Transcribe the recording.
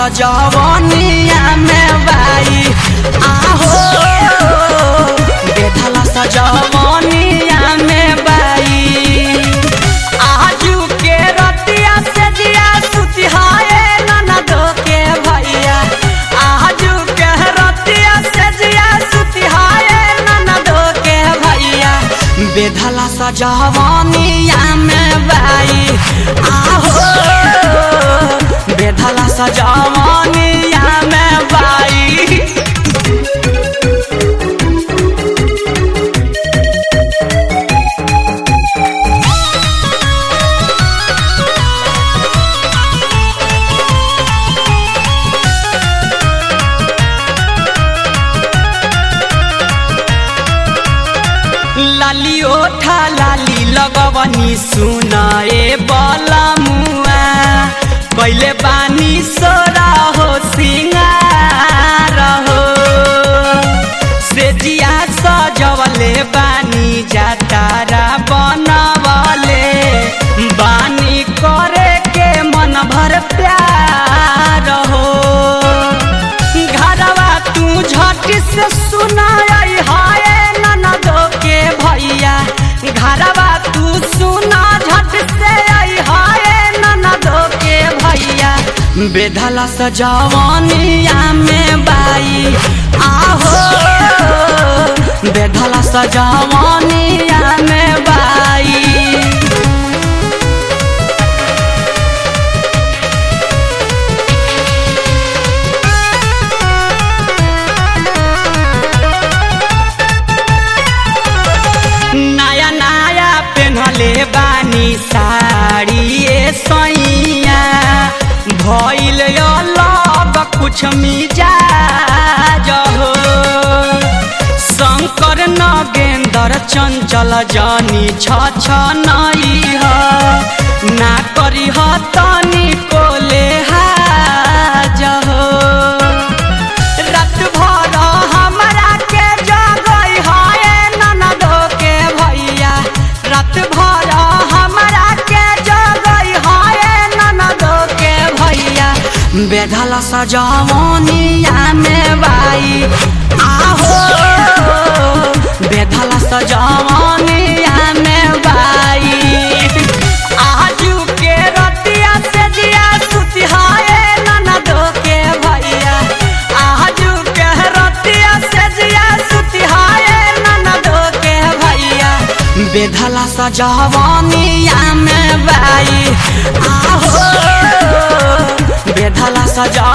सजवनिया में बाई आहो बेधला सजवनिया में बाई आजू के रतिया से जिया सुतिहाए ननदो के भैया आजू के रतिया से जिया सुतिहाए ननदो के भैया बेधला सजवनिया में बाई आहो बेधला सजवनिया में बाई लाली ओठा लाली लगवनी सुनाए बला मुआ कैले बानी सोरा हो सिंगार हो से जिया सजवले बानी जातारा बनवले बानी करे के मन भर प्यार हो घरवा तू झट से सुनाई हाय ननदो के भैया घरवा तू सुना झट से आई हाय ननदो के भैया बेधला सजवनिया में बाई आहो बेधला सजवनिया में बाई नया नया पेन्हले बानी साड़ी ए सैया भइल अलग कुछ मिजाज हो शंकर नगेंद्र चंचल जानी छ छ नई ह ना करी ह तनी कोले हाज हो रात भर हमरा के जगई हाय ननदो के भैया रात भर हमरा के जगई हाय ननदो के भैया बेधला सजवनिया में बाई आहो बेधला सजवनिया में बाई आजू के रतिया से जिया सुतिहाए ननदो के भैया आजू के रतिया से जिया सुतिहाए ननदो के भैया बेधला सजवनिया में बाई आहो बेधला सजवनिया